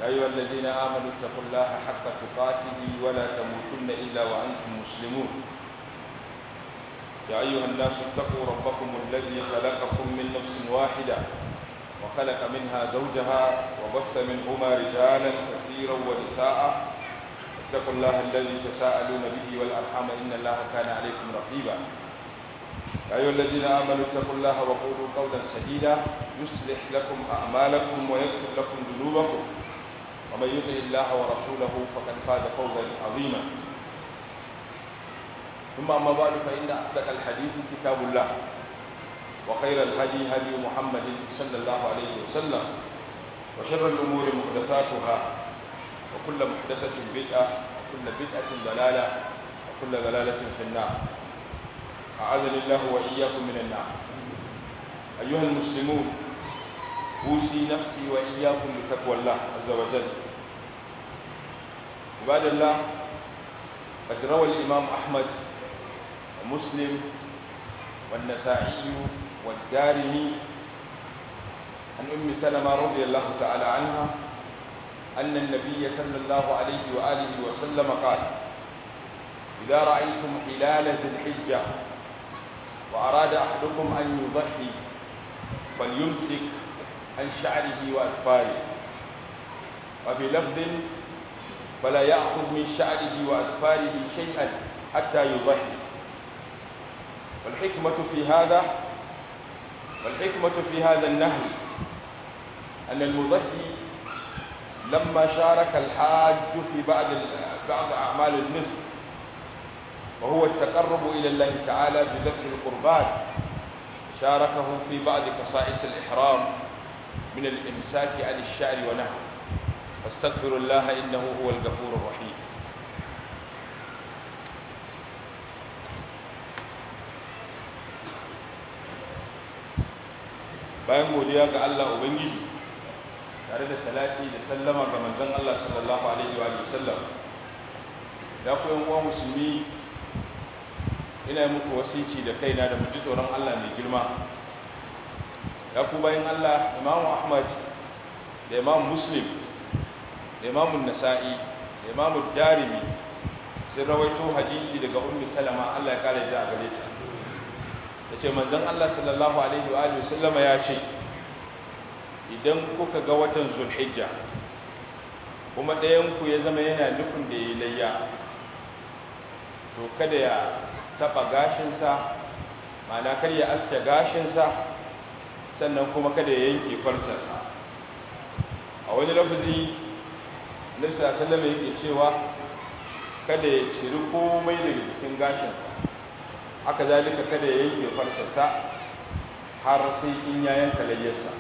يا أيها الذين آمنوا اتقوا الله حق تقاته ولا تموتن إلا وأنتم مسلمون يا أيها الناس اتقوا ربكم الذي خلقكم من نفس واحدة وخلق منها زوجها وبث منهما رجالا كثيرا ونساء اتقوا الله الذي تساءلون به والأرحام إن الله كان عليكم رقيبا يا أيها الذين آمنوا اتقوا الله وقولوا قولا سديدا يصلح لكم أعمالكم ويغفر لكم ذنوبكم ومن يطع الله ورسوله فقد فاز فوزا عظيما ثم أما بعد فإن أصدق الحديث كتاب الله وخير الهدي هدي محمد صلى الله عليه وسلم وشر الأمور محدثاتها وكل محدثة بدعة وكل بدعة ضلالة وكل ضلالة في النار أعاذني الله وإياكم من النار أيها المسلمون أوصي نفسي وإياكم بتقوى الله عز وجل عباد الله قد روى الإمام أحمد ومسلم والنسائي والدارمي عن أم سلمة رضي الله تعالى عنها أن النبي صلى الله عليه وآله وسلم قال إذا رأيتم هلال ذي الحجة وأراد أحدكم أن يضحي فليمسك عن شعره وأسفاره وفي لفظ فلا يأخذ من شعره وأسفاره شيئا حتى يضحي والحكمة في هذا والحكمة في هذا النهي أن المضحي لما شارك الحاج في بعض بعض أعمال النسك وهو التقرب إلى الله تعالى بذبح القربان شاركه في بعض خصائص الإحرام من الإمساك عن الشعر ونحوه فاستغفر الله إنه هو الغفور الرحيم bayan godiya ga Allah Ubangiji tare da salati da sallama ga manzon Allah sallallahu alaihi wa sallam ya ku yan uwa musulmi ina muku wasici da kaina da muji tsoron Allah mai girma ya ku bayan Allah Imam Ahmad da Imam Muslim da Imam Nasa'i da Imam Darimi sun rawaito hadisi daga Ummu Salama Allah ya kare ta a gare ta yace manzon Allah sallallahu alaihi wa alihi sallama ya ce idan kuka ga watan Zulhijja kuma ɗayan ku ya zama yana nufin da yayi layya to kada ya taba gashinsa ma'ana kar ya aske gashinsa sannan kuma kada ya yanke farcensa a wani lafazi nisa sallama yake cewa kada ya ciri komai daga cikin gashinsa haka zalika kada ya yanke farcensa har sai in ya yanka layyarsa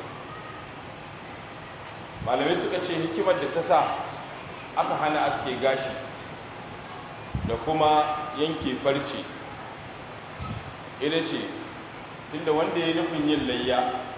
malamai suka ce hikimar da ta sa aka hana aske gashi da kuma yanke farce ita ce tunda wanda ya nufin yin layya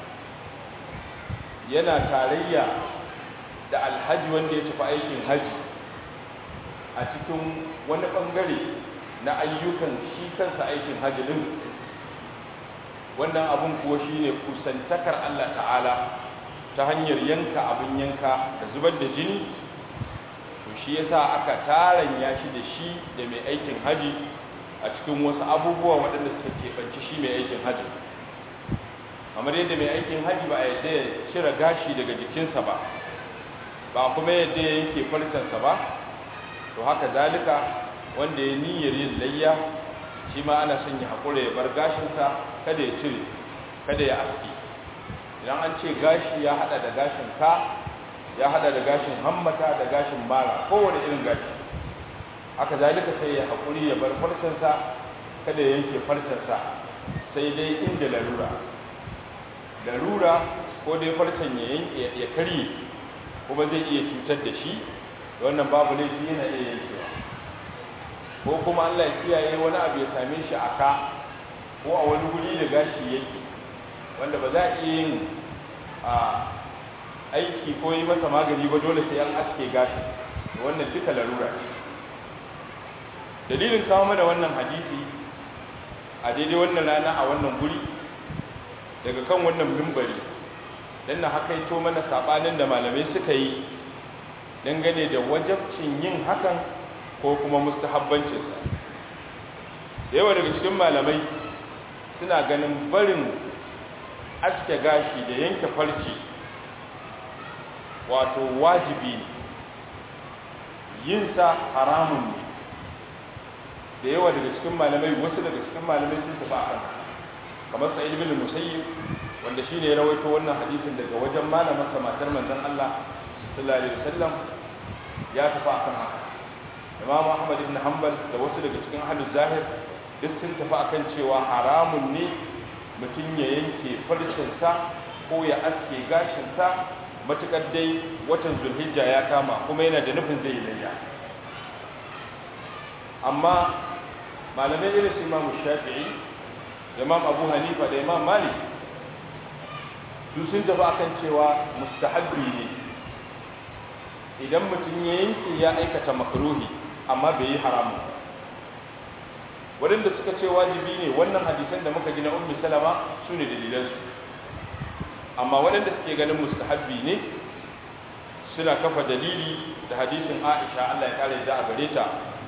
yana tarayya da alhaji wanda ya tafi aikin haji a cikin wani bangare na ayyukan shi kansa aikin haji din wannan abun kuwa shine kusantakar Allah ta'ala ta hanyar yanka abin yanka da zubar da jini to shi yasa aka taranya shi da shi da mai aikin haji a cikin wasu abubuwa waɗanda suka keɓanci shi mai aikin haji kamar yadda mai aikin haji ba a yadda ya cire gashi daga jikinsa ba ba kuma yadda ya yanke farcensa ba to haka zalika wanda ya niyyar yin layya shi ma ana son ya haƙura ya bar gashinsa kada ya cire kada ya aski idan an ce gashi ya haɗa da gashin ka ya haɗa da gashin hammata da gashin mara kowane irin gashi haka zalika sai ya haƙuri ya bar farcensa kada ya yanke farcensa sai dai inda larura larura ko dai farcen ya yanke ya karye kuma zai iya cutar da shi wannan babu laifi yana iya yankewa ko kuma Allah ya kiyaye wani abu ya same shi a ka ko a wani guri da gashi yake wanda ba za a iya yin a aiki ko yi masa magani ba dole sai an aske gashi wannan duka larura ce dalilin kawo mana wannan hadisi a daidai wannan rana a wannan guri daga kan wannan mimbari don na hakaito mana sabanin da malamai suka yi dangane da wajabcin yin hakan ko kuma mustahabbancinsa da yawa daga cikin malamai suna ganin barin aske gashi da yanke farci wato wajibi ne yinsa haramun ne da yawa daga cikin malamai wasu daga cikin malamai sun tafi akan kamar sa'id bin musayyib wanda shine ya rawaito wannan hadisin daga wajen malamin sa matar manzon Allah sallallahu alaihi wasallam ya tafi akan haka Imam Ahmad ibn Hanbal da wasu daga cikin ahlul zahir duk sun tafi akan cewa haramun ne mutum ya yanke farcinsa ko ya aske gashinsa matukar dai watan zulhijja ya kama kuma yana da nufin zai layya amma malamai irin su imamu shafi'i da imam abu hanifa da imam malik su sun tafi akan cewa mustahabbi ne idan mutum ya yanke ya aikata makruhi amma bai yi haramun waɗanda suka ce wajibi ne wannan hadisan da muka ji na ummi salama su ne dalilansu amma waɗanda suke ganin mustahabbi ne suna kafa dalili da hadisin aisha allah ya kare da a gare ta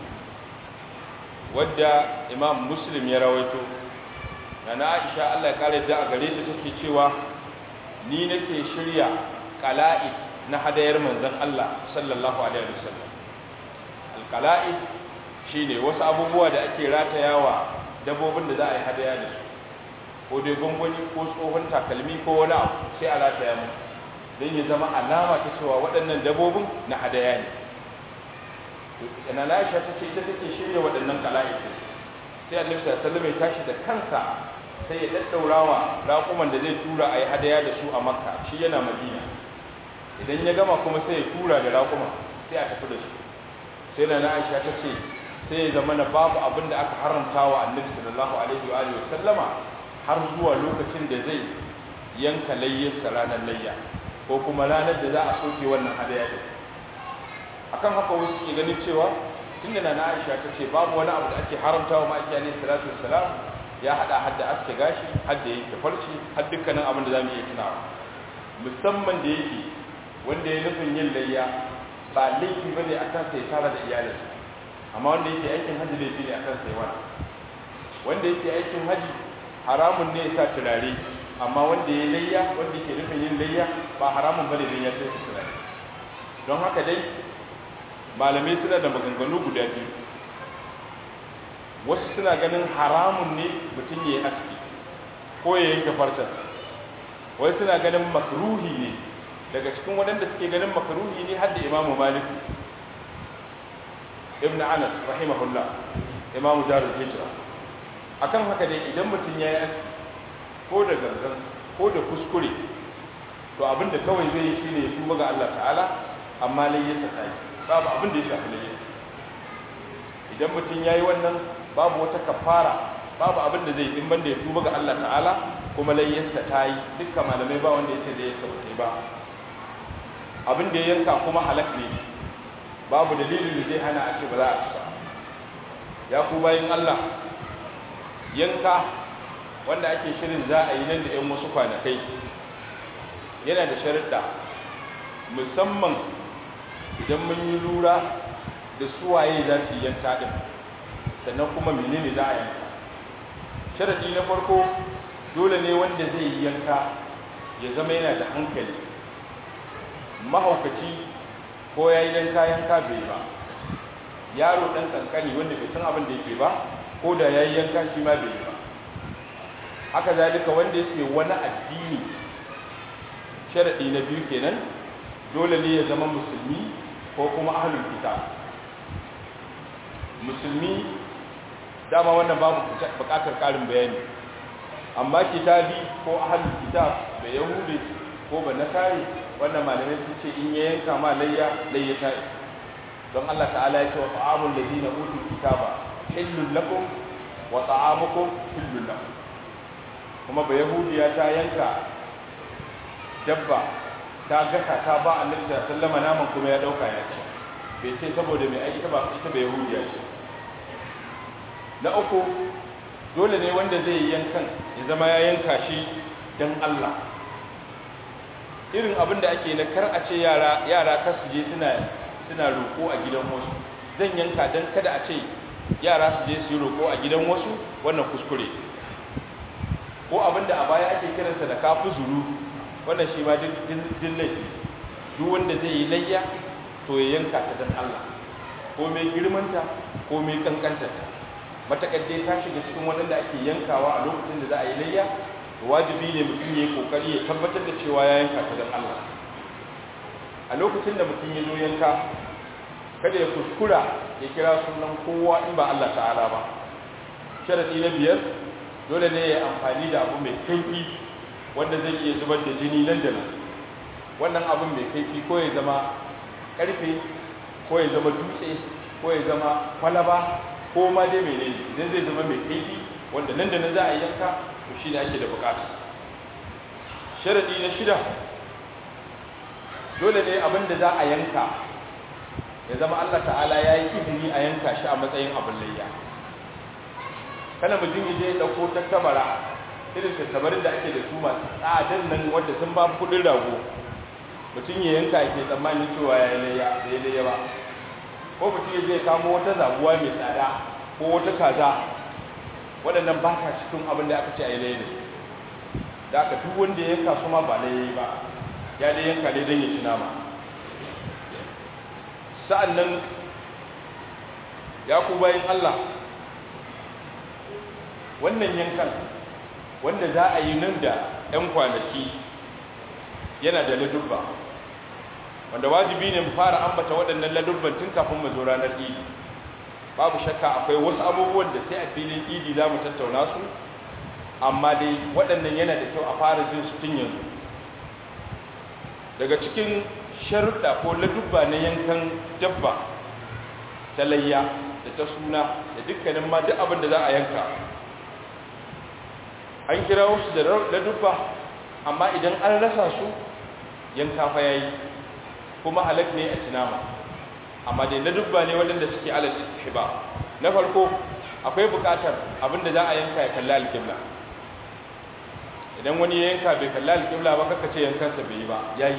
wadda imam muslim ya rawaito na na aisha allah ya kare da a gare ta take cewa ni nake shirya kala'i na hadayar manzon allah sallallahu alaihi wasallam alkala'i shine wasu abubuwa da ake ratayawa dabbobin da za a yi hadaya da su ko dai gwangwani ko tsohon takalmi ko wani abu sai a rataya mu don ya zama alama ta cewa waɗannan dabbobin na hadaya ne yana laisha ta ce ita take shirya waɗannan kala'ikin sai annabi sallallahu alaihi tashi da kansa sai ya daddaurawa raƙuman da zai tura a yi hadaya da su a makka shi yana madina idan ya gama kuma sai ya tura da raƙuman sai a tafi da su sai na aisha ta ce sai ya zama na babu abin da aka haramta wa annabi sallallahu alaihi wa alihi sallama har zuwa lokacin da zai yanka layyarsa ranar layya ko kuma ranar da za a soke wannan hadaya din akan haka wasu ke ganin cewa tunda na Aisha ta ce babu wani abu da ake haramta wa ma'aiki alaihi salatu wassalam ya hada hadda aske gashi hadda yake farci har dukkanin abin da zamu iya tunawa musamman da yake wanda ya nufin yin layya ba laifi bane akan sai tara da iyalinsa amma wanda yake aikin haji laifi ne akan sai wani wanda yake aikin haji haramun ne ya sa turare amma wanda ya layya wanda yake nufin yin layya ba haramun bane dan ya sai turare don haka dai malamai suna da maganganu guda biyu wasu suna ganin haramun ne mutum ya yi aski ko ya yanke farcen wasu suna ganin makruhi ne daga cikin waɗanda suke ganin makruhi ne har da imamu malik ibn anas rahimahullah imamu darul hijra akan haka dai idan mutum ya yi aski ko da gangan ko da kuskure to abinda kawai zai yi shine ya tuba ga Allah ta'ala amma layyarsa ta yi babu abin da ya shafi layyarsa idan mutum ya yi wannan babu wata kafara babu abin da zai in banda ya tuba ga Allah ta'ala kuma layyarsa ta yi dukkan malamai ba wanda ya ce layyarsa ba ta yi ba abin da ya yanka kuma halak ne babu dalilin da zai hana a ce ba za a ci ba ya ku bayan Allah yanka wanda ake shirin za a yi nan da 'yan wasu kwanakai yana da sharuɗa musamman idan mun yi lura da suwaye za su yi yanka ɗin sannan kuma menene za a yanka sharaɗi na farko dole ne wanda zai yi yanka ya zama yana da hankali mahaukaci ko ya yi yanka yanka bai ba yaro ɗan ƙanƙani wanda bai san abin da yake ba ko da ya yi yanka shi ma bai yi ba haka zalika wanda yake wani addini sharaɗi na biyu kenan dole ne ya zama musulmi ko kuma ahlul kitab musulmi dama wannan babu buƙatar ƙarin bayani amma kitabi ko ahlul kitab da yahudi ko ba nasari wannan malamai sun ce in ya yanka ma layya layya ta don Allah ta'ala ya ce wa ta'amul ladina utul kitaba hillul lakum wa ta'amukum hillul lakum kuma ba yahudiya ta yanka dabba ta gasa ta ba annabi sallama naman kuma ya dauka ya ci bai ce saboda mai aiki ba ita ba yahudiya ce na uku dole ne wanda zai yi yankan ya zama ya yanka shi don Allah irin abin da ake na kar a ce yara yara kar su je suna suna roƙo a gidan wasu zan yanka don kada a ce yara su je su yi roƙo a gidan wasu wannan kuskure ko abinda a baya ake kiransa da kafu zuru wannan shi ma din laifi duk wanda zai yi layya to ya yanka ta don Allah ko mai girmanta ko mai kankantarta matakar dai ta shiga cikin waɗanda ake yankawa a lokacin da za a yi layya wajibi ne mutum ya yi kokari ya tabbatar da cewa ya yanka ta don Allah a lokacin da mutum ya zo yanka kada ya kuskura ya kira sunan kowa in ba Allah ta'ala ba sharadi na biyar dole ne ya amfani da abu mai kaifi wanda zai iya zubar da jini nan da nan wannan abun mai kaifi ko ya zama karfe ko ya zama dutse ko ya zama kwalaba ko ma dai menene idan zai zama mai kaifi wanda nan da nan za a yi yanka to shi ne ake da bukata sharadi na shida dole ne abin da za a yanka ya zama Allah ta'ala ya yi izini a yanka shi a matsayin abin layya kana mutum ya je ɗauko tattabara irin tattabarin da ake da su masu tsadar nan wadda sun ba kudin rago mutum ya yanka ke tsammanin cewa ya yi layya da ya layya ba ko mutum ya je kamo wata zabuwa mai tsada ko wata kaza waɗannan ba ka cikin abin da aka ce a yi layya da aka duk wanda ya yanka su ma ba layya ba ya dai yanka dai don ya ci nama sa'an nan ya ku bayan Allah wannan yankan wanda za a yi nan da 'yan kwanaki yana da ladubba wanda wajibi ne mu fara ambata waɗannan ladubban tun kafin mu zo ranar idi babu shakka akwai wasu abubuwan da sai a filin idi za mu tattauna su amma dai waɗannan yana da kyau a fara jin su tun yanzu daga cikin sharuɗa ko ladubba na yankan dabba ta layya da ta suna da dukkanin ma duk abin da za a yanka an kira wasu da ladubba amma idan an rasa su yanka fa yayi kuma halak ne a tinama amma dai ladubba ne waɗanda suke alal istihba na farko akwai buƙatar abin da za a yanka ya kalli alƙibla idan wani ya yanka bai kalli alƙibla ba kaka ce yankansa bai yi ba yayi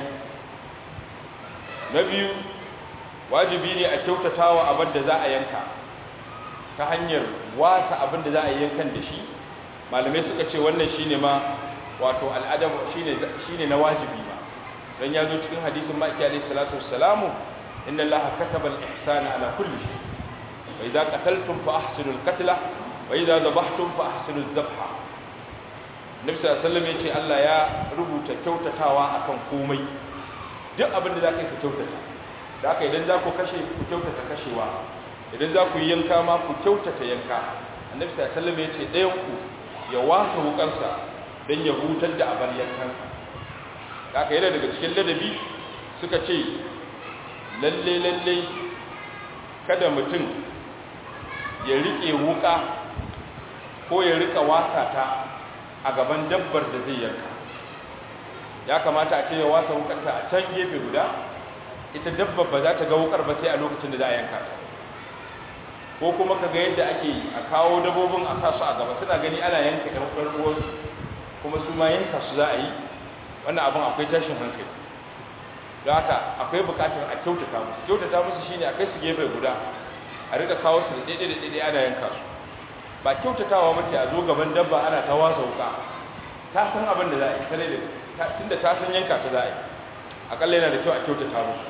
na biyu wajibi ne a kyautata wa abin da za a yanka ta hanyar wasa abin da za a yankan da shi malamai suka ce wannan shine ma wato al'adab shine shine na wajibi ma dan ya zo cikin hadisin maki alayhi salatu wassalamu inna allaha kataba al-ihsana ala kulli shay wa idza qataltum fa ahsinu al-qatla wa idza dhabhtum fa ahsinu adh-dhabha nabi sallallahu alaihi wasallam yace Allah ya rubuta kyautatawa akan komai duk abin da za ka yi ku kyautata da haka idan za ku kashe ku kyautata kashewa idan za ku yi yanka ma ku kyautata yanka annabi sallallahu alaihi ya ce ɗayan ku ya wasa wukarsa don ya hutar da abar yankansa da haka yana daga cikin ladabi suka ce lalle lalle kada mutum ya riƙe wuka ko ya riƙa wasa ta a gaban dabbar da zai yanka ya kamata a ce ya wasa wukarta a can gefe guda ita dabba ba za ta ga wukar ba sai a lokacin da za a yanka ta ko kuma ka ga yadda ake yi a kawo dabbobin a sa su a gaba suna gani ana yanka ɗan ɗan ruwansu kuma su ma yanka su za a yi wannan abin akwai tashin hankali don haka akwai buƙatar a kyautata musu kyautata musu shine a kai su gefe guda a rika kawo su da ɗaiɗai da ɗaiɗai ana yanka su ba kyautatawa mace a zo gaban dabba ana ta wasa wuka ta san abin da za a yi tare da tunda ta san yanka ta za a yi akalla yana da kyau a kyautata musu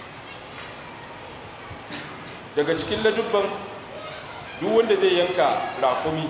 daga cikin ladubban duk wanda zai yanka rakumi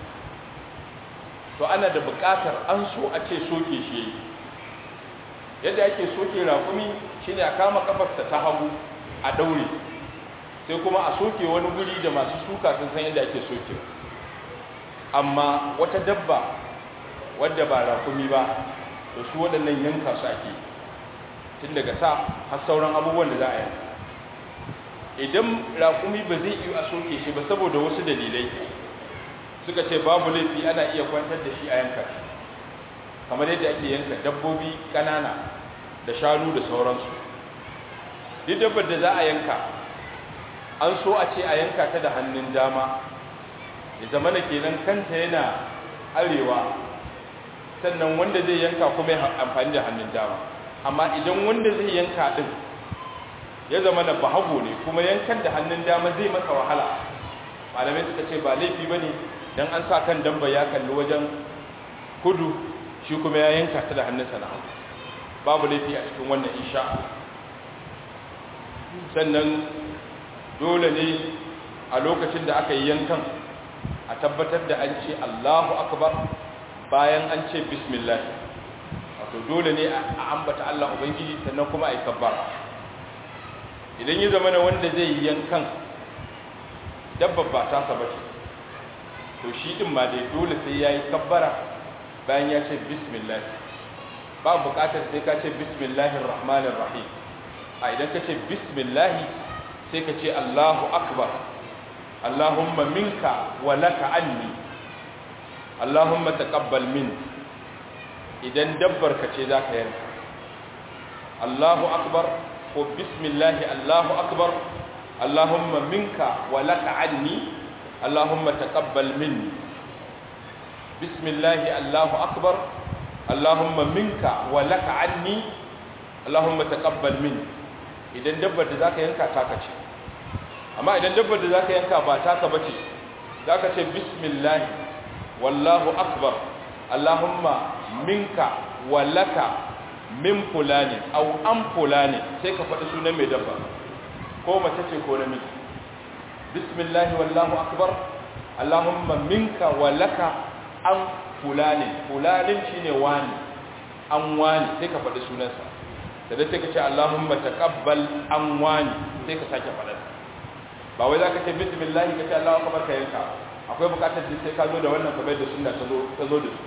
to ana da buƙatar an so a ce soke shi yadda ake soke rakumi shine a kama kafarsa ta hagu a daure sai kuma a soke wani guri da masu suka sun san yadda ake soke amma wata dabba wadda ba rakumi ba to su waɗannan yanka su ake tun daga sa har sauran abubuwan da za a yanka idan rakumi ba zai iya a soke shi ba saboda wasu dalilai suka ce babu laifi ana iya kwantar da shi a yanka shi kamar yadda ake yanka dabbobi ƙanana da shanu da sauransu duk dabbar da za a yanka an so a ce a yanka ta da hannun dama ya zama na kenan kanta yana arewa sannan wanda zai yanka kuma ya amfani da hannun dama amma idan wanda zai yanka din ya zama na bahago ne kuma yankan da hannun dama zai masa wahala malamai suka ce ba laifi ba ne don an sa kan damba ya kalli wajen kudu shi kuma ya yanka ta da hannunsa na hannu babu laifi a cikin wannan insha sannan dole ne a lokacin da aka yi yankan a tabbatar da an ce Allahu akbar bayan an ce bismillah wato dole ne a ambata Allah ubangiji sannan kuma a yi kabbara idan ya zama na wanda zai yi yankan dabbar ba ta saba ce to shi din ma dai dole sai ya yi kabbara bayan ya ce bismillah ba bukatar sai ka ce bismillahir rahmanir rahim a idan ka ce bismillah sai ka ce Allahu akbar Allahumma minka wa laka anni Allahumma taqabbal min idan dabbar ka ce zaka yanka Allahu akbar ko bismillah Allahu akbar Allahumma minka wa laka anni Allahumma taqabbal minni bismillah Allahu akbar Allahumma minka wa laka anni Allahumma taqabbal minni idan dabbar da zaka yanka taka ce amma idan dabbar da zaka yanka ba taka bace zaka ce bismillah wallahu akbar Allahumma minka wa laka min fulani aw an fulani sai ka faɗi sunan mai dabba ko mace ce ko namiji bismillah wallahu akbar Allahumma minka wa laka an fulani fulanin shine wani an wani sai ka faɗi sunansa da dai sai ka ce Allahumma taqabbal an wani sai ka sake faɗa ba wai zaka ce bismillah ka ce Allahu akbar ka yanka akwai bukatar da sai ka zo da wannan kamar da sunna ta zo ta zo da su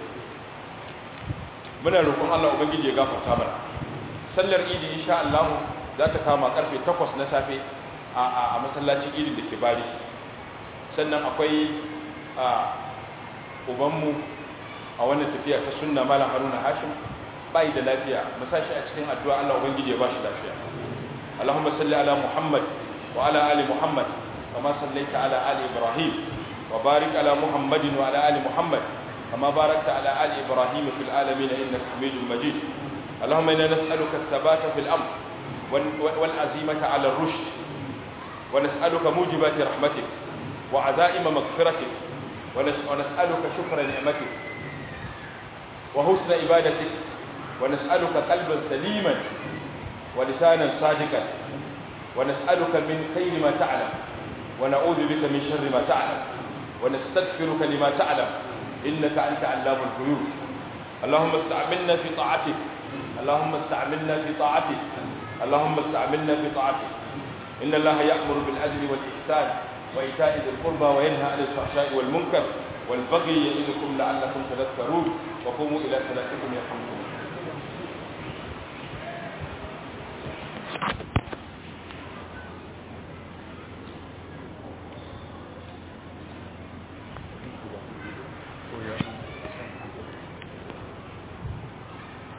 muna roƙon Allah ubangiji ya gafarta mana sallar idi insha Allah za ta kama karfe 8 na safe a a masallacin idi da ke bari sannan akwai a ubanmu a wannan tafiya ta sunna malam Haruna Hashim bai da lafiya mu sashi a cikin addu'a Allah ubangiji ya ba shi lafiya Allahumma salli ala Muhammad wa ala ali Muhammad kama sallaita ala ali Ibrahim wa barik ala Muhammadin wa ala ali Muhammad kama barakta ala ali Ibrahim fil alamin innaka Hamidum Majid Allahumma inna nas'aluka ath-thabata fil amr wal azimata ala ar-rushd wa nas'aluka mujibati rahmatik wa azaima maghfiratik wa nas'aluka shukra ni'matik wa husna ibadatik ونسألك قلبا سليما ولسانا صادقا ونسألك من خير ما تعلم ونعوذ بك من شر ما تعلم ونستغفرك لما تعلم إنك أنت علام الغيوب اللهم استعملنا في طاعتك اللهم استعملنا في طاعتك اللهم استعملنا في طاعتك إن الله يأمر بالعدل والإحسان وإيتاء ذي القربى وينهى عن الفحشاء والمنكر والبغي يعظكم لعلكم تذكرون وقوموا إلى صلاتكم يرحمكم